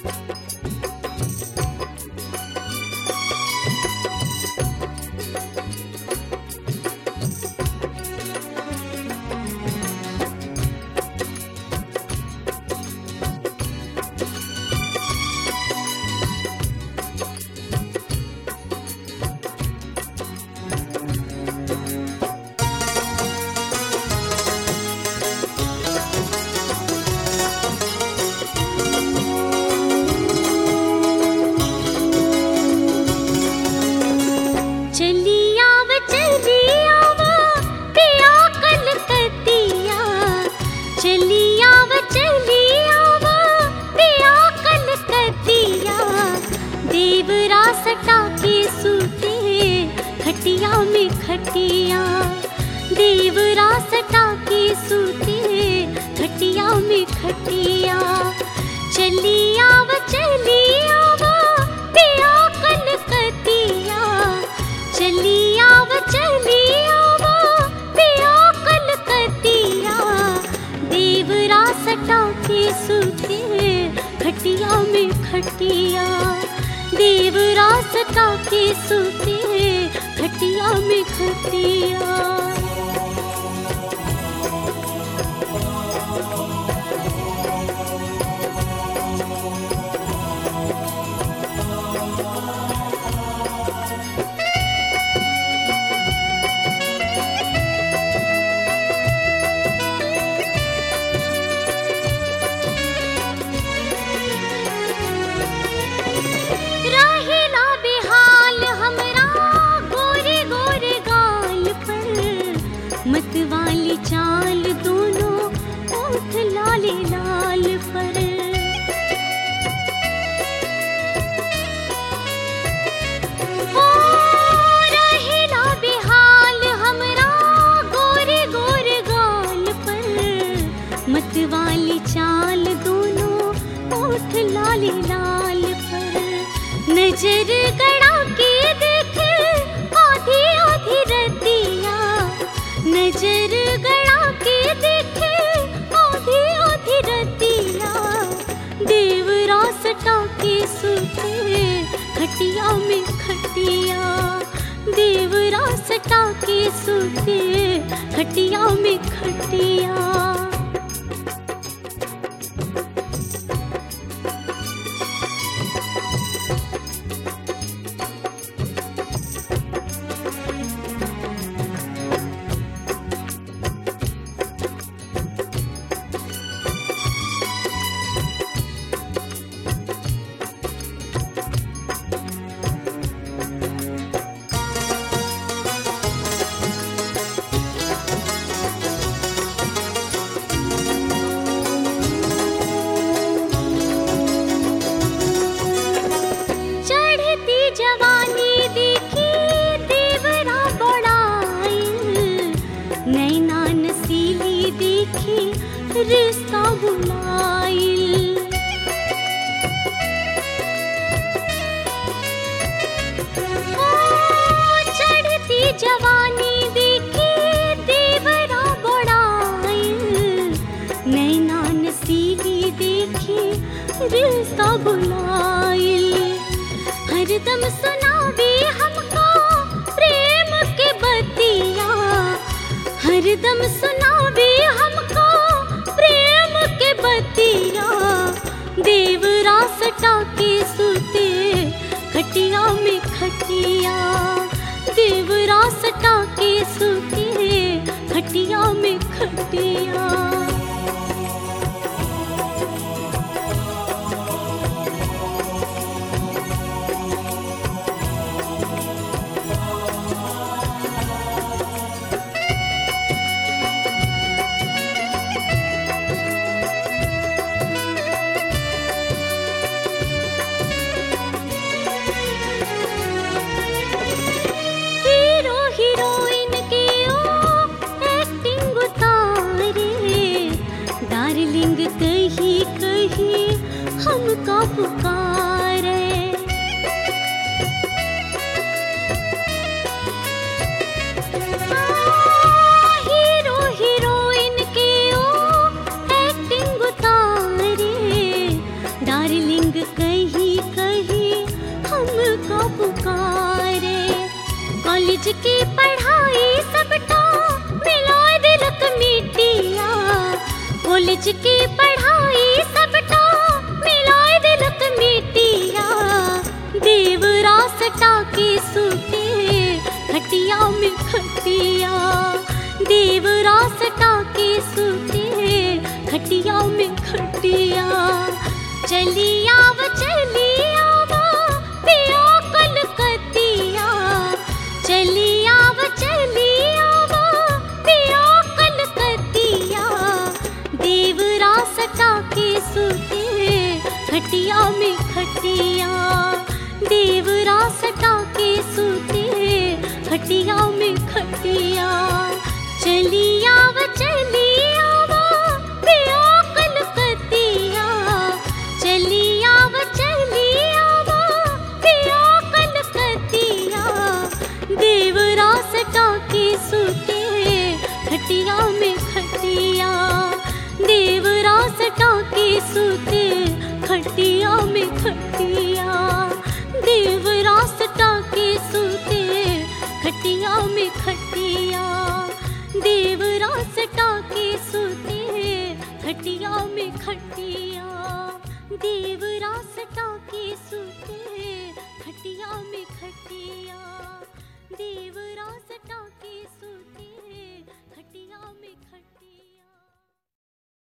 चलियाव चलियाव पिया कलकतिया चलियाव चलियाव पिया कलकतिया देवरा सटा के सूते खटिया में खटिया देवरा सटा के सूते खटिया में खटिया चलियाव चलियाव पिया कलकतिया चलियाव चलियाव पिया कलकतिया देवरा सटा के सूते खटिया में खटिया देवरा सटा के सूते खटिया में खटिया रहेला बेहाल हमरा गोरे गोरे गाल पर मतवाली चाल दोनों ओठ लाले लाल पर हो रहेला बेहाल हमरा गोरे गोरे गाल पर मतवाली चाल दोनों ओठ लाले लाल पर नजर गड़ा के देख आधी आधी रतिया नजर गड़ा के देख आधी आधी रतिया देवरा सटा के सूते खटिया में खटिया देवरा सटा के सूते खटिया में खटिया चढ़ती जवानी देखी देवरा बड़ाइल नैना नसीली देखी रिश्ता बुलाइल ओ, चढ़ती जवानी देखी देवरा बड़ाइल नैना नसीली देखी रिश्ता बुलाइल हरदम सुनावे हमको प्रेम के बतिया हरदम सुनावे हमको प्रेम के बतिया देवरा सटा के सूते खटिया में खटिया देवरा सटा के सूते खटिया में खटिया हीरो हीरोइन के ओ एक्टिंग उतारे कॉलेज की पढ़ाई सबटा मिलाए दिलक मिटिया कॉलेज की पढ़ाई सबटा मिलाए दिलक मिटिया देवरा सटा के सूते खटिया में खटिया देवरा सटा के सूते खटिया में खटिया चली आव चली आवा पिया कलकतिया चली आव चली आवा पिया कलकतिया देवरा सटा के सूते खटिया में खटिया देवरा सटा के सूते खटिया में खटिया चली आव चली आवा पिया कलकतिया चली आव चली आवा पिया कलकतिया देवरा सटा के सूते खटिया में खटिया देवरा सटा के सूते खटिया में खटिया देवरा सटा के सूते खटिया में खटिया देवरा सटा के सूते खटिया में खटिया देवरा सटा